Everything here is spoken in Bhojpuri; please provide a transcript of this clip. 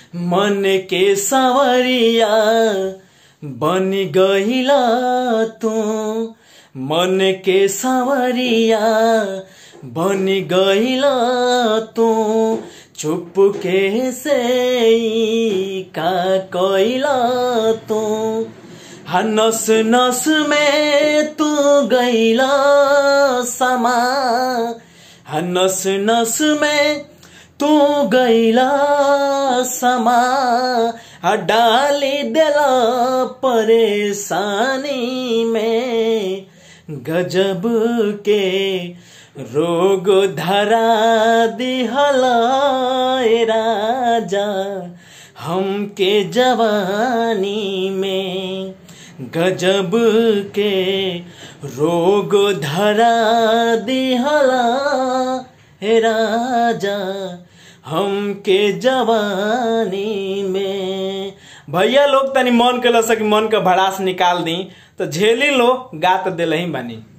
मन के सवरिया बन गईला तू मन के सवरिया बन गईला तू चुप के से ई का कईला तू हा नस नस में तू गईला समा हा नस नस में तू गईला समा आ डाली देला परेशानी में गजब के रोग धरा दिहला ए राजा हमके जवानी में गजब के रोग धरा दिहला हे राजा हमके जवानी में भैया लोग तनी मन के लसा कि मन के भड़ास निकाल दी तो झेली लो गात दिल ही बानी